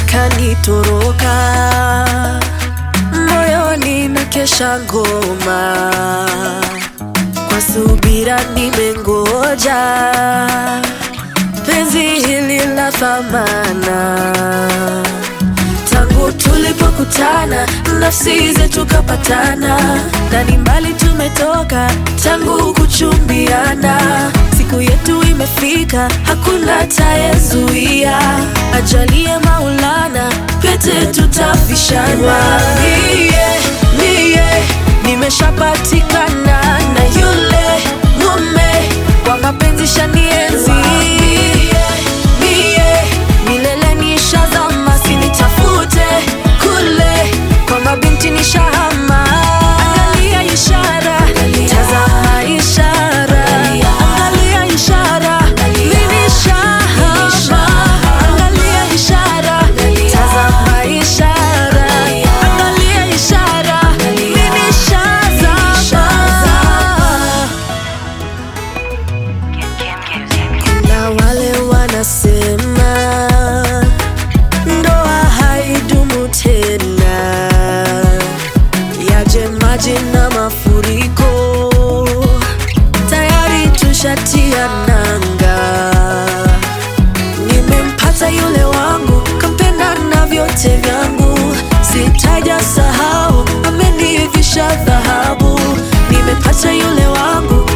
kanitoroka moyoni na kesha ngoma kwa subira nimengoja penzi hili la thamana tangu tulipokutana nafsi zetu kapatana na ni mbali tumetoka tangu kuchumbiana siku yetu imefika hakuna tayezuia ajalie maulana pete tutavishana mie mie nimeshapatikana na yule mume wa mapenzi shanienzi mie milele nishazama sinitafute kule kwa mabinti nishahama angalia ishara tazama ishara angalia ishara mimi shahama angalia ishara tazama ishara angalia ishara mimi shazama kuna wale wanasema ndoa haidumu tena, yaje maji na mafuriko, tayari tushatia nanga. Nimempata yule wangu, kampenda na vyote vyangu, sitaja sahau, amenivisha dhahabu. Nimepata yule wangu,